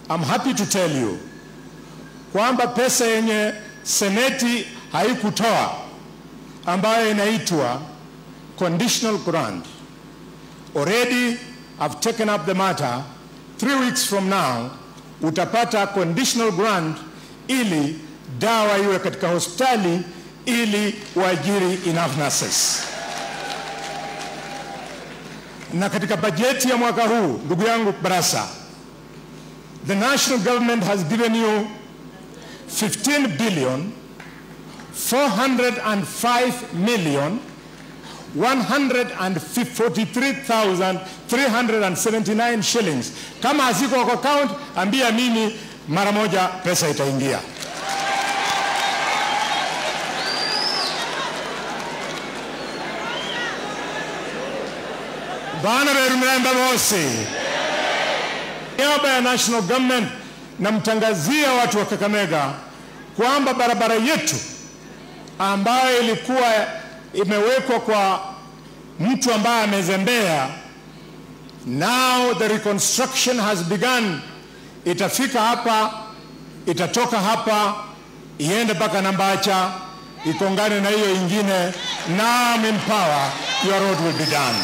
I'm happy to tell you kwamba pesa yenye seneti haikutoa ambayo inaitwa conditional grant already I've taken up the matter three weeks from now utapata conditional grant ili dawa iwe katika hospitali ili waajiri enough nurses na katika bajeti ya mwaka huu ndugu yangu Barasa the national government has given you 15 billion 405 million 143,379 shillings. Kama haziko kwa account, ambia mimi mara moja pesa itaingia. Bana beru mnaenda bose. Niaba ya national government namtangazia watu wa Kakamega kwamba barabara yetu ambayo ilikuwa imewekwa kwa mtu ambaye amezembea, now the reconstruction has begun. Itafika hapa, itatoka hapa, iende mpaka Nambacha, ikongane na hiyo ingine. Now I'm in power, your road will be done.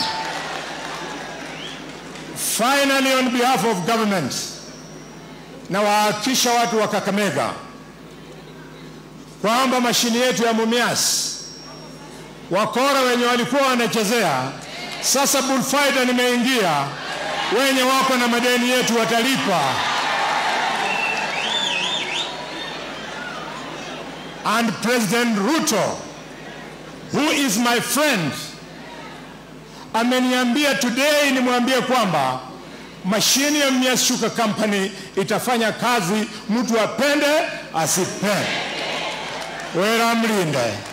Finally, on behalf of government, na wahakikisha watu wa Kakamega kwamba mashini yetu ya Mumias wakora wenye walikuwa wanachezea, sasa bullfighter nimeingia, wenye wako na madeni yetu watalipa. And President Ruto who is my friend ameniambia today nimwambie kwamba mashini ya Mumias Sugar Company itafanya kazi, mtu apende asipende. Wera mlinde.